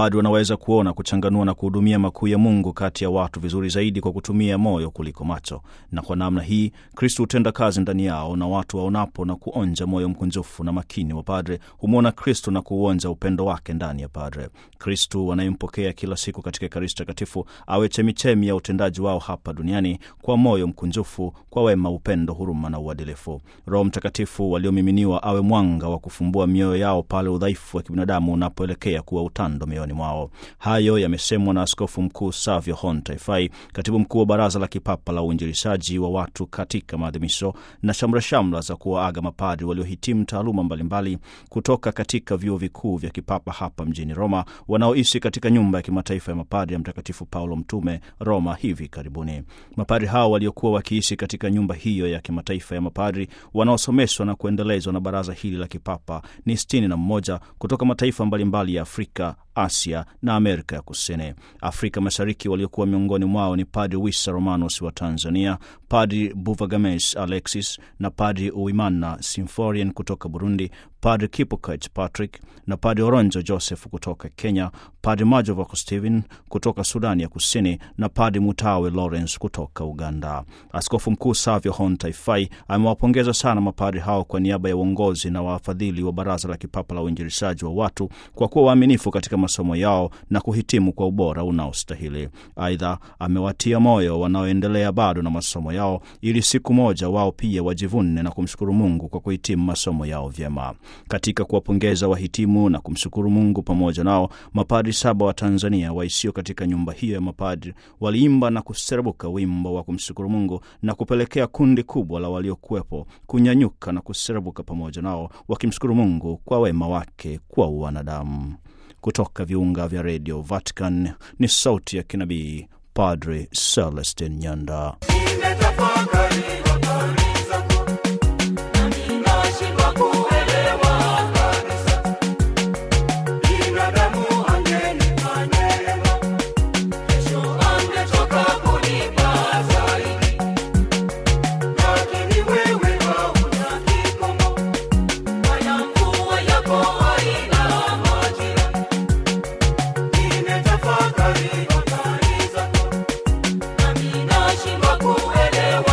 Mapadri wanaweza kuona, kuchanganua na kuhudumia makuu ya Mungu kati ya watu vizuri zaidi kwa kutumia moyo kuliko macho, na kwa namna hii Kristo hutenda kazi ndani yao, na watu waonapo na kuonja moyo mkunjufu na makini wa padre humwona Kristo na kuuonja upendo wake ndani ya padre. Kristo wanayempokea kila siku katika Ekaristi Takatifu awe chemichemi ya utendaji wao hapa duniani kwa moyo mkunjufu, kwa wema, upendo, huruma na uadilifu. Roho Mtakatifu waliomiminiwa awe mwanga wa kufumbua mioyo yao pale udhaifu wa kibinadamu unapoelekea kuwa utando mioyoni mwao. Hayo yamesemwa na Askofu Mkuu Savio Hon Taifai, katibu mkuu wa Baraza la Kipapa la Uinjilishaji wa watu katika maadhimisho na shamrashamra za kuwaaga mapadri waliohitimu taaluma mbalimbali kutoka katika vyuo vikuu vya kipapa hapa mjini Roma, wanaoishi katika nyumba ya kimataifa ya mapadri ya Mtakatifu Paulo Mtume Roma hivi karibuni. Mapadri hao waliokuwa wakiishi katika nyumba hiyo ya kimataifa ya mapadri wanaosomeshwa na kuendelezwa na baraza hili la kipapa ni sitini na mmoja kutoka mataifa mbalimbali ya Afrika, Asia na Amerika ya Kusini. Afrika Mashariki waliokuwa miongoni mwao ni Padri Wissa Romanos wa Tanzania, Padri Buvagames Alexis na Padri Uimana Symphorien kutoka Burundi, Padri Kipokech Patrick na Padri Oronjo Joseph kutoka Kenya, Padri Majovako Stephen kutoka Sudani ya Kusini na Padri Mutawe Lawrence kutoka Uganda. Askofu Mkuu Savio Hon Taifai amewapongeza sana mapadri hao kwa niaba ya uongozi na wafadhili wa Baraza la Kipapa la Uinjilishaji wa watu kwa kuwa waaminifu katika masomo yao na kuhitimu kwa ubora unaostahili. Aidha, amewatia moyo wanaoendelea bado na masomo yao ili siku moja wao pia wajivune na kumshukuru Mungu kwa kuhitimu masomo yao vyema. Katika kuwapongeza wahitimu na kumshukuru Mungu pamoja nao, mapadri saba wa Tanzania waishio katika nyumba hiyo ya mapadri waliimba na kuserebuka wimbo wa kumshukuru Mungu na kupelekea kundi kubwa la waliokuwepo kunyanyuka na kuserebuka pamoja nao wakimshukuru Mungu kwa wema wake kwa wanadamu. Kutoka viunga vya redio Vatican ni sauti ya kinabii Padre Celestin Nyanda. Kuelewa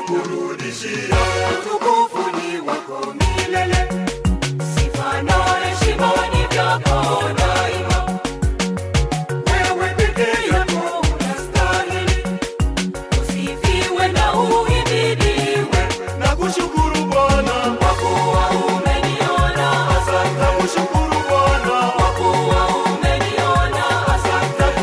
kurudishia